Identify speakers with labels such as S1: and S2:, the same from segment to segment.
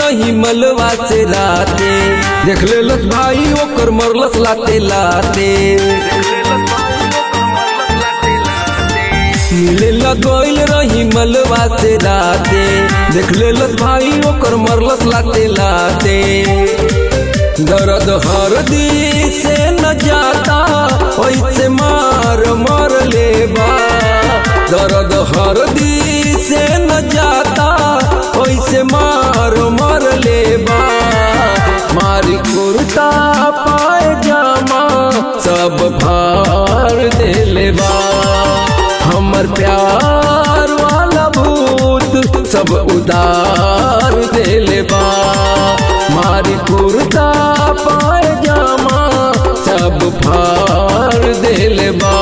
S1: रही मलवा से राते देख लेलस भाई ओकर मरलस लाते लाते मिले लगोइल रही मलवा से राते देख लेलस भाई ओकर मरलस लाते लाते दर्द हर दी से न जाता ओइसे मार मर लेबा दर्द हर दी से न जाता ओइसे मार मर लेबा मारी कुर्ता पाए जामा सब भार दे लेबा हमर प्यार वाला भूत सब उदार दे लेबा मारी कुर्ता पाए जामा सब फार दे लेबा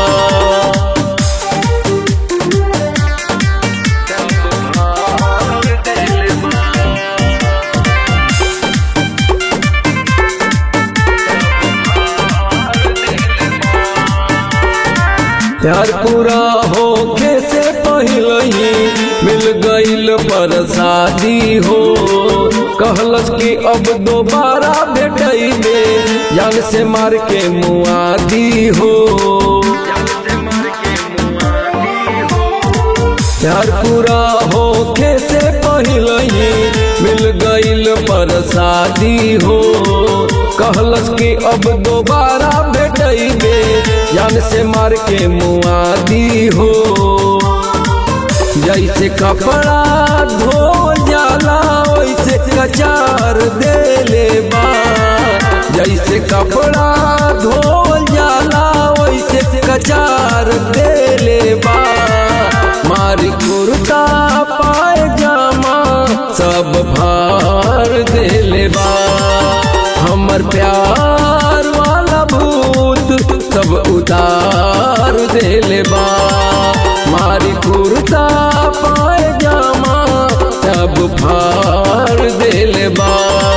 S1: प्यार पूरा होके से पहले ही मिल गईल पर शादी हो कहलस कि अब दोबारा भेटैबे जान से मार के मुआदी हो प्यार पूरा होके से पहले ही मिल गईल पर शादी हो कहलस कि अब दोबारा भेटैबे जान से मार के मुआदी हो जैसे कपड़ा धो जाला वैसे कचार दे ले बा जैसे कपड़ा धो जाला वैसे कचार दे ले बा मारी कुर्ता पाए जामा सब भार दे ले बा हमर प्यार वाला भूत सब उतार दे ले बा मारी कुर्ता पाए जामा सब फार दे ले बा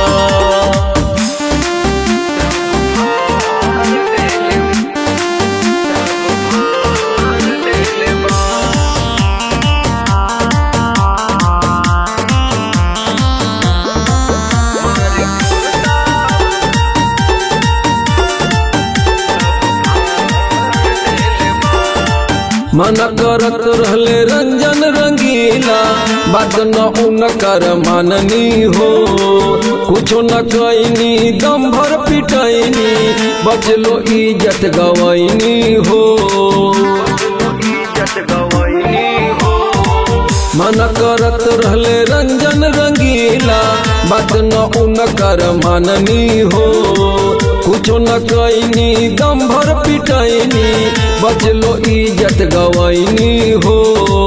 S1: मन करत रहले रंजन रंगीला बात न उनकर माननी हो कुछो न कैनी दम भर पिटैनी बचलो इज्जत गवैनी हो मन करत रहले रंजन रंगीला बात न उनकर माननी हो कुछो न कैनी दम भर पिटैनी बचलो इज्जत गवैनी हो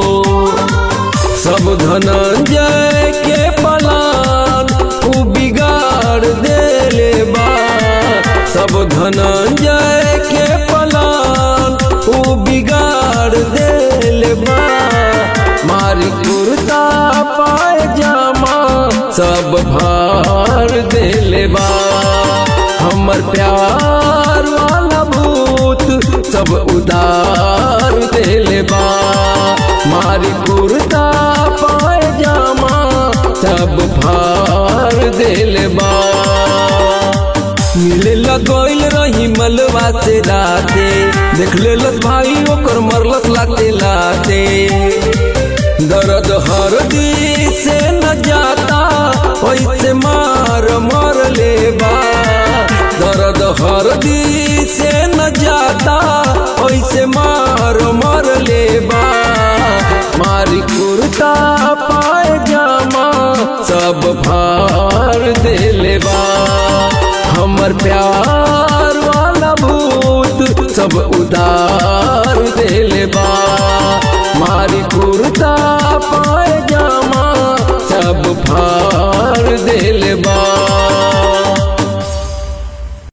S1: सब धनंजय के पलान उ बिगाड़ देले बा सब धनंजय के पलान उ बिगाड़ देले बा मारी कुर्ता पाए जामा सब भार देले बा हमर प्यार वाला भूत सब उदार देले बा मारी कुर्ता पाए जामा सब भार देले बा मिले लगोइल रही मलवा से राते देख लेलस भाई ओकर मरलस लाते लाते दर्द हर दी से न जाता वैसे मार मर लेबा दर्द हर दी से न जाता वैसे मार मर लेबा मारी कुर्ता पाए जामा सब भार दे लेबा हमर प्यार वाला भूत सब उदार दे लेबा मारी कुर्ता पाए जामा सब फार दे लेबा